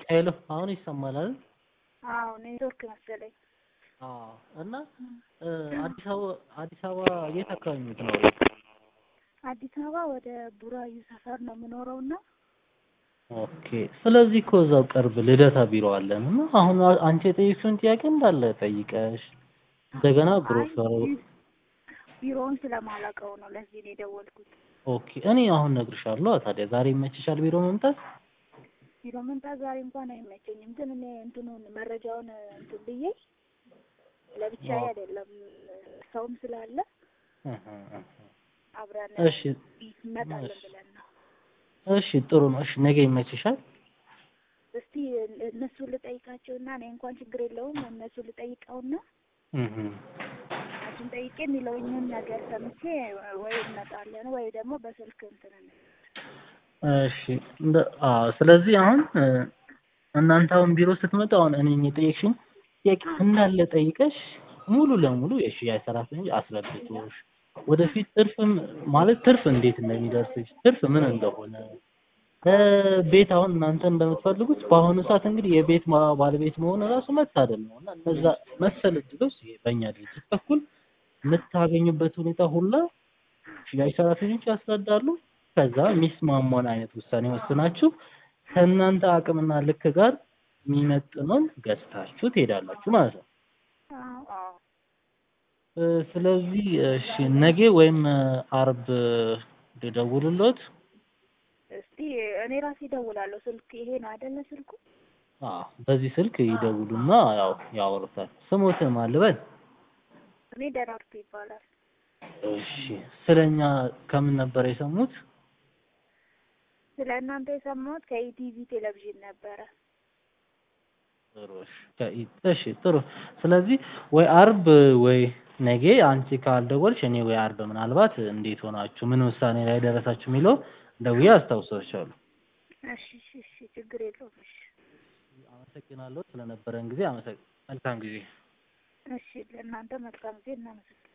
ሄሎ አሁን ይሰማል አይደል? አዎ ኔትወርክ መሰለኝ። አዎ እና እ አዲስ አበባ አዲስ አበባ የት አካባቢ ነው የምትኖሪው? አዲስ አበባ ወደ ቡራዩ ሰፈር ነው የምኖረው እና ኦኬ ስለዚህ እኮ እዛው ቅርብ ልደታ ቢሮ አለን እና አሁን አንቺ የጠየቅሽውን ጥያቄ እንዳለ ጠይቀሽ እንደገና ግሮሰሩ ቢሮውን ስለማላውቀው ነው ለዚህ ነው የደወልኩት። ኦኬ እኔ አሁን እነግርሻለሁ። ታዲያ ዛሬ ይመችሻል ቢሮ መምጣት? ቢሮ መምጣት ዛሬ እንኳን አይመቸኝም፣ ግን እኔ እንትኑን መረጃውን እንትን ብዬ ለብቻዬ አይደለም ሰውም ስላለ እህ እህ አብረን እሺ እንመጣለን ብለን ነው። እሺ ጥሩ ነው። እሺ ነገ ይመችሻል? እስቲ እነሱን ልጠይቃቸውና እኔ እንኳን ችግር የለውም እነሱን ልጠይቀውና እህ እሱን ጠይቄ የሚለውኝን ነገር ሰምቼ ወይ እንመጣለን ወይ ደግሞ በስልክ እንትን እንላለን። እሺ እንደ አዎ ስለዚህ አሁን እ እናንተ አሁን ቢሮ ስትመጡ አሁን እኔን የጠየቅሽኝ ጥያቄ እንዳለ ጠይቀሽ ሙሉ ለሙሉ የሽያጭ ሰራተኞች አስረድቶሽ ወደፊት ትርፍም ማለት ትርፍ እንዴት እንደሚደርስሽ ትርፍ ምን እንደሆነ እ ቤት አሁን እናንተ እንደምትፈልጉት በአሁኑ ሰዓት እንግዲህ የቤት ማ- ባለቤት መሆን ራሱ መታደል ነው እና እነዛ መሰል እድሎች በእኛ ድርጅት በኩል የምታገኙበት ሁኔታ ሁላ ሽያጭ ሰራተኞች ያስረዳሉ። ከዛ የሚስማማውን አይነት ውሳኔ ወስናችሁ ከእናንተ አቅምና ልክ ጋር የሚመጥነውን ገዝታችሁ ትሄዳላችሁ ማለት ነው። አዎ አዎ እ ስለዚህ እሺ ነገ ወይም አርብ ልደውልልዎት? እስቲ እኔ ራሴ እደውላለሁ። ስልክ ይሄ ነው አይደለ ስልኩ? አዎ በዚህ ስልክ ይደውሉና ያው ያወሩታል። ስሞትን ማን ልበል? እኔ ደራርቱ ይባላል። እሺ ስለኛ ከምን ነበር የሰሙት? ስለ እናንተ የሰማሁት ከኢቲቪ ቴሌቪዥን ነበረ። ጥሩ እሺ ከኢ- እሺ ጥሩ ስለዚህ ወይ አርብ ወይ ነገ አንቺ ካልደወልሽ እኔ ወይ አርብ ምናልባት እንዴት ሆናችሁ ምን ውሳኔ ላይ ደረሳችሁ የሚለው ደውዬ አስታውሳችኋለሁ። እሺ እሺ እሺ ችግር የለውም። እሺ አመሰግናለሁ ስለነበረን ጊዜ አመሰግ መልካም ጊዜ። እሺ ለእናንተ መልካም ጊዜ እናመሰግናለን።